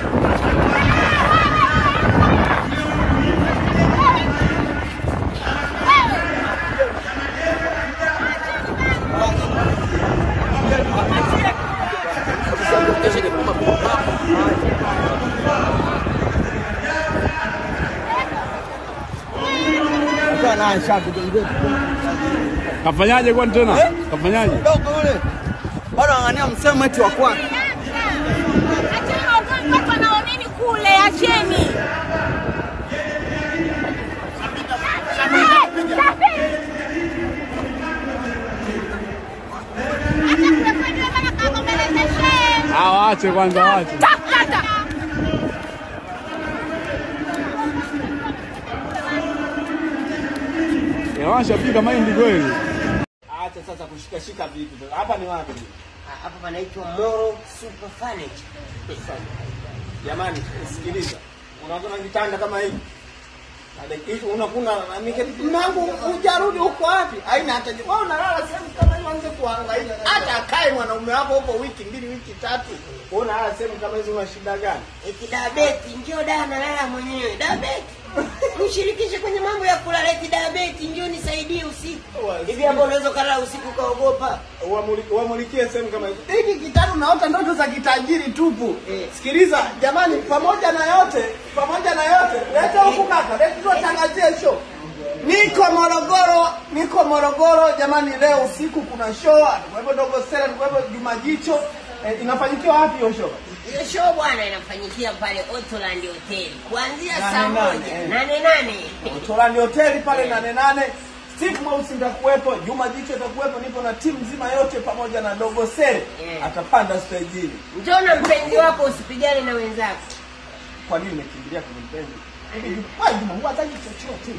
Kafanyaje kwani tena? Eh? Kafanyaje? Dogo yule bado ang'ania msemo eti wa kwake. Acheni wagonjwa watu wanaonini kule, acheni. Ah, waache kwanza, waache. Eh, Washapika mahindi kweli. Acha sasa kushikashika vitu. Hapa ni wapi? Hapa panaitwa Moro Super Furniture. Jamani, sikiliza. Unaona kitanda kama hivi? Adekisho unakuna miketi mangu hujarudi huko wapi? Haina hata wewe unalala sehemu kama hiyo anze kuhangaika. Hata akae mwanaume wako huko wiki mbili wiki tatu. Wewe unalala sehemu kama hizo una shida gani? Eti dabeti, njoo da nalala mwenyewe. Dabeti. Mshirikishe kwenye mambo ya kulala eti dabeti, njoo nisaidie usiku. Hivi hapo unaweza kulala usiku ukaogopa? Uamuli- Uamulikie sehemu kama hizo. Hiki kitabu naota ndoto za kitajiri tupu. Eh. Sikiliza jamani, pamoja na yote, pamoja na yote, leta huku kaka, leta tuwatangazie show. Niko Morogoro, niko Morogoro jamani, leo usiku kuna show, atakuwepo Dogo Sela, atakuwepo Juma Jicho. Eh, inafanyikiwa wapi hiyo show? Hiyo show bwana inafanyikia pale Ottoland Hotel kuanzia Nane saa nane, moja eh. nane nane. Torani hoteli pale nane nane. Steve Mweusi nitakuwepo, Juma Jicho atakuwepo, nipo na timu nzima yote pamoja na Dogo Sele Eh. atapanda stejini. Njoo na mpenzi wako usipigane na wenzako. Kwa nini nimekimbilia kwenye mpenzi? Wewe Juma, huwa hataki chochote.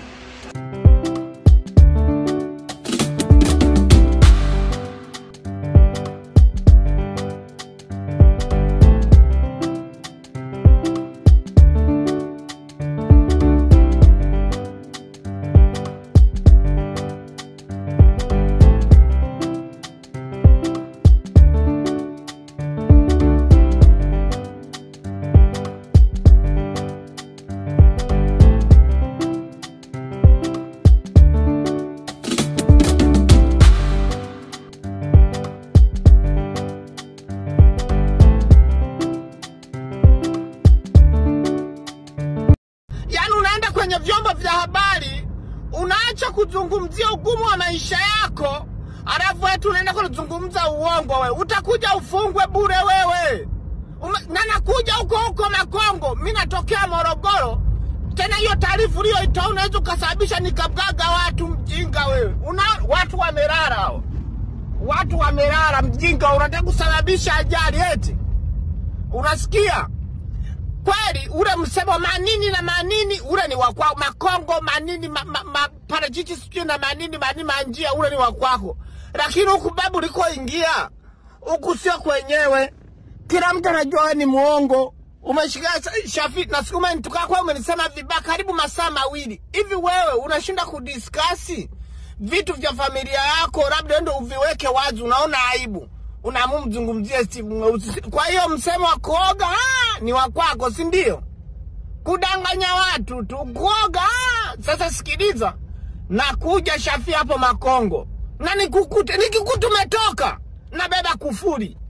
Yaani unaenda kwenye vyombo vya habari unaacha kuzungumzia ugumu wa maisha yako, alafu eti unaenda kuzungumza uongo. We utakuja ufungwe bure wewe. Ume, na nakuja huko huko Makongo, mi natokea Morogoro. Tena hiyo taarifa uliyoitoa unaweza ukasababisha nikabwaga watu. Mjinga wewe, una watu wamelala hao, watu wamelala. Mjinga, unataka kusababisha ajali eti? Unasikia? kweli ule msemo manini na manini ule ni wakwa makongo manini ma, ma, ma, parachichi sijui na manini manini manjia ule ni wakwako lakini huku babu ulikoingia huku sio kwenyewe kila mtu anajua wewe ni muongo umeshika sa- shafi na siku umenituka kwa umenisema vibaya karibu masaa mawili hivi wewe unashinda kudiskasi vitu vya familia yako labda ndo uviweke wazi unaona aibu unaamua mzungumzie Steve Mweusi. Kwa hiyo msemo wa kuoga ah, ni wa kwako, si ndio? Kudanganya watu tu, kuoga ah. Sasa sikiliza, nakuja Shafi hapo Makongo na nikukute, nikikuta umetoka nabeba kufuri